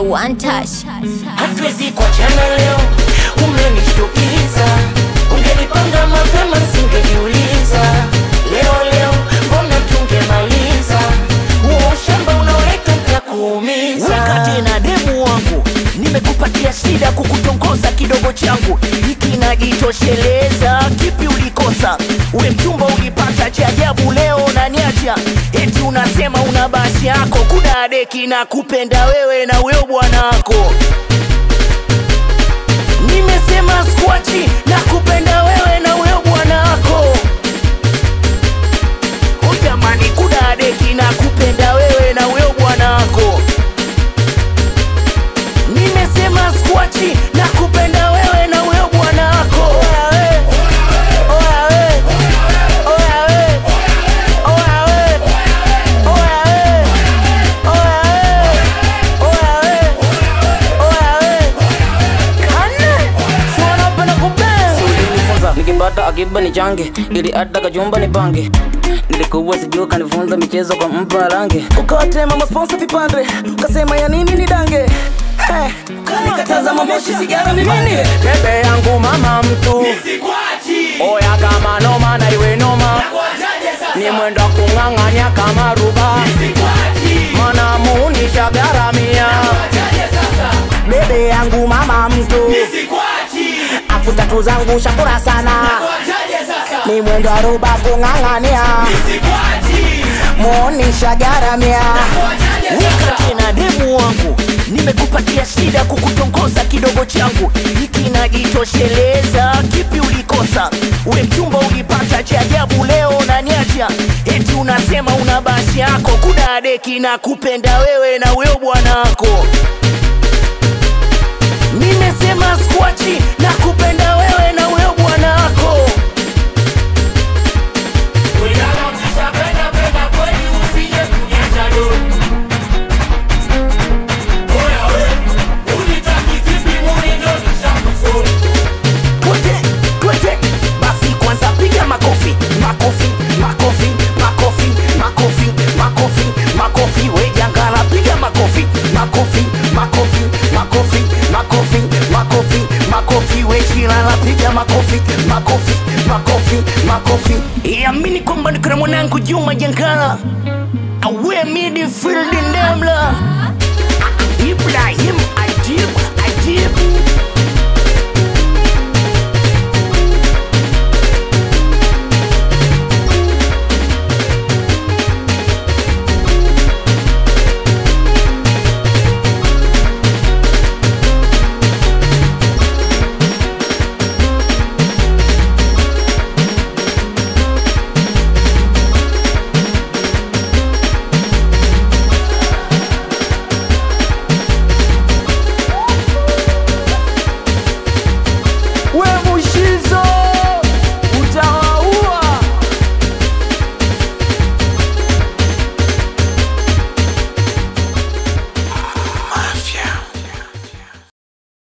One touch. hatuwezi kuachana leo, umenishtukiza. Ungenipanga mapema singejiuliza. Leo leo mbona tungemaliza huo ushamba unaoleta nitakuumiza. wakati na demu wangu nimekupatia shida kukutongoza kidogo changu hiki najitosheleza kipi ulikosa we mchumba ulipata cha ajabu leo naniacha eti unasema una basi yako kuna deki na kupenda wewe na huyo bwanako nimesema skwachi na kupenda wewe na huyo bwanako Oh jamani kuna deki na kupenda wewe na huyo bwanako nimesema skwachi na kupenda wewe na huyo bwanako Oya we, oya we, oya we, oya we, oya we, oya we, oya we, oya we. Kane, si wanapenda kupenda. ulinifunza nikipata akiba ni change ili hata kachumba ni pange nilikuwa sijuu kanifunza michezo kwa mpa rangi ukawatema masponsa vipande ukasema ya nini ni dange Hey, ukanikataza mamoshi sigara ni nini bebe yangu mama mtu oya kama noma na iwe noma ni mwendo wa kung'ang'anya kama ruba mana muunisha garamia bebe yangu mama mtu afu tatu zangu shakura sana ni mwendo wa ruba kung'ang'ania muunisha garamia wakati na demu wangu nimekupatia shida kukutongoza kidogo changu hiki najitosheleza kipi ulikosa we mchumba ulipata cha ajabu leo naniacha eti unasema una basi yako kuna deki na kupenda wewe na huyo bwanako nimesema skwachi na kupenda wewe na huyo bwanako Twende, twende. basi kwanza piga makofi makofi makofi makofi makofi makofi makofi we jangala piga makofi makofi makofi makofi makofi makofi makofi we chilala piga makofi makofi makofi makofi iamini kwamba nikona mwanangu juma jangala awe midfield ndemla ibrahim